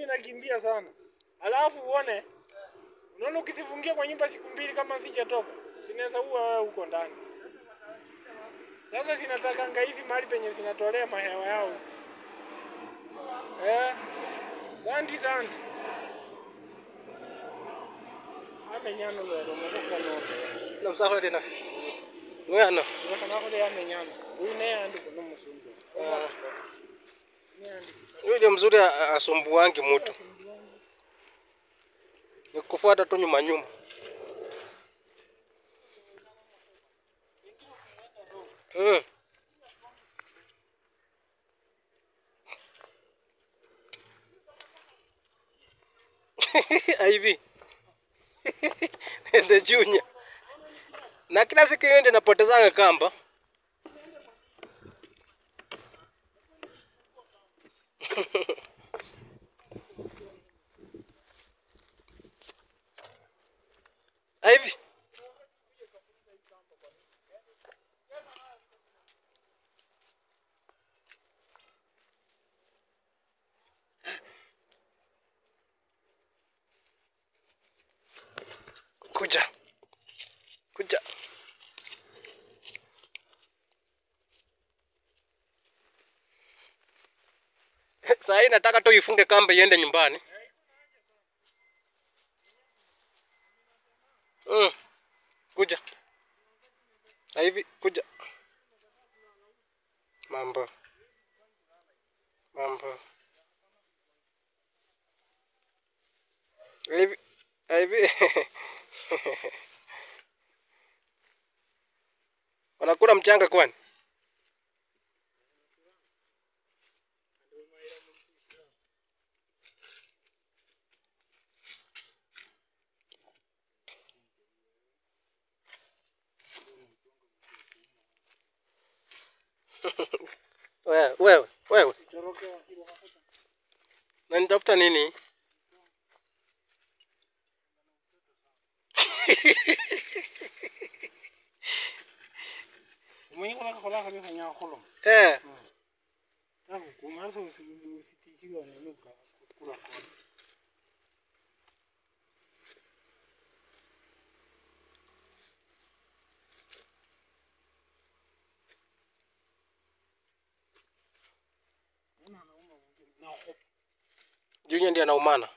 inakimbia sana. Alafu uone unaona ukizifungia kwa nyumba siku mbili kama sijatoka, sinaweza uwa wewe huko ndani. Sasa zinatakanga hivi mahali penye zinatolea mahewa yao. Eh. Santi santi. Amenyano lero mokoka note. Namsakho tena. Ngwana. Ngakana kule amenyano. Huyu naye andi kuno musungu. Ah. Ni andi. Yule mzuri a- asumbuangi mtu. Ni kufuata tu nyuma nyuma. Mm. Ivy. The junior. Na kila siku hiyo ndio napotezanga kamba. Ivy. Kuja. Kuja. Saa hii nataka tu ifunge kamba iende nyumbani. Mm. Kuja. Na hivi kuja. Mambo. Mambo. Hivi hivi. Wanakula mchanga kwani? Wewe, wewe, wewe. Na nitafuta nini? Mwenye kuna kola kabisa nya kolo. Eh, Tangu kumaso usitikiwa na nuka kula kona. Junior ndiye anaumana.